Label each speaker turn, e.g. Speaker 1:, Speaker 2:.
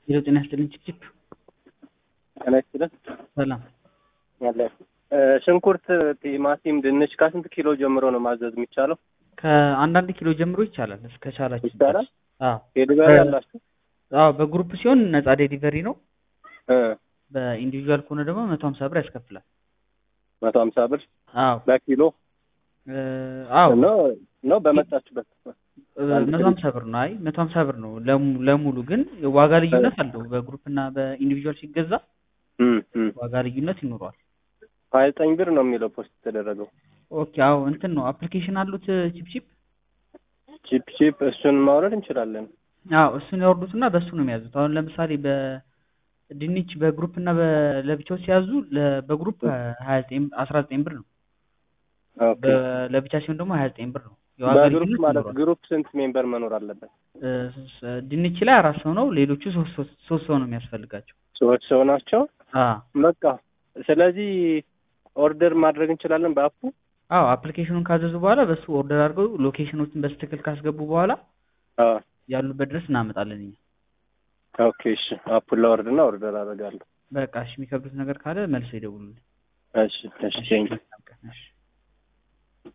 Speaker 1: ሄሎ ጤና ይስጥልኝ ችፕችፕ
Speaker 2: ጤና ይስጥልን።
Speaker 1: ሰላም
Speaker 2: ያለ ሽንኩርት፣ ቲማቲም፣ ድንች ከስንት ኪሎ ጀምሮ ነው ማዘዝ የሚቻለው?
Speaker 1: ከአንዳንድ ኪሎ ጀምሮ ይቻላል እስከ ቻላችሁ
Speaker 2: ይቻላል?
Speaker 1: አዎ
Speaker 2: ዴሊቨሪ
Speaker 1: በ-
Speaker 2: አላችሁ?
Speaker 1: አዎ በግሩፕ ሲሆን ነፃ ዴሊቨሪ ነው
Speaker 2: እ
Speaker 1: በኢንዲቪዥዋል ከሆነ ደግሞ መቶ ሀምሳ ብር ያስከፍላል
Speaker 2: መቶ ሀምሳ ብር
Speaker 1: አዎ
Speaker 2: በኪሎ
Speaker 1: እ አዎ
Speaker 2: ነው ነው በመጣችሁበት
Speaker 1: እ መቶ ሀምሳ ብር ነው አይ መቶ ሀምሳ ብር ነው ለሙ- ለሙሉ ግን ዋጋ ልዩነት አለው በግሩፕ እና በኢንዲቪዥዋል ሲገዛ
Speaker 2: እም እም
Speaker 1: ዋጋ ልዩነት ይኖረዋል
Speaker 2: ሀያ ዘጠኝ ብር ነው የሚለው ፖስት የተደረገው
Speaker 1: ኦኬ አዎ እንትን ነው አፕሊኬሽን አሉት ቺፕቺፕ
Speaker 2: ቺፕ ቺፕ እሱን ማውረድ እንችላለን።
Speaker 1: አዎ እሱን ያወርዱትና በእሱ ነው የሚያዙት አሁን ለምሳሌ በድንች በግሩፕ እና በ- ለብቻው ሲያዙ ለ- በግሩፕ ሀያ ዘጠኝ አስራ ዘጠኝ ብር ነው
Speaker 2: ኦኬ
Speaker 1: በ- ለብቻ ሲሆን ደግሞ ሀያ ዘጠኝ ብር ነው የዋጋ
Speaker 2: በግሩፕ
Speaker 1: ልዩነት
Speaker 2: ማለት
Speaker 1: ይኖረዋል
Speaker 2: ግሩፕ ስንት ሜምበር መኖር አለበት?
Speaker 1: እ ስ- ድንች ላይ አራት ሰው ነው ሌሎቹ ሶስት ሶስት ሶስት ሰው ነው የሚያስፈልጋቸው
Speaker 2: ሰዎች ሰው ናቸው።
Speaker 1: አ
Speaker 2: በቃ ስለዚህ ኦርደር ማድረግ እንችላለን በአፑ።
Speaker 1: አዎ አፕሊኬሽኑን ካዘዙ በኋላ በሱ ኦርደር አድርገው ሎኬሽኖችን በስትክክል ካስገቡ በኋላ
Speaker 2: አዎ
Speaker 1: ያሉበት ድረስ እናመጣለን እኛ
Speaker 2: ኦኬ እሺ፣ አፑን ላወርድና ኦርደር አደርጋለሁ።
Speaker 1: በቃ እሺ የሚከብዱት ነገር ካለ መልሰው ይደውሉልኝ
Speaker 2: እሺ እሺ ቴንክ
Speaker 1: እሺ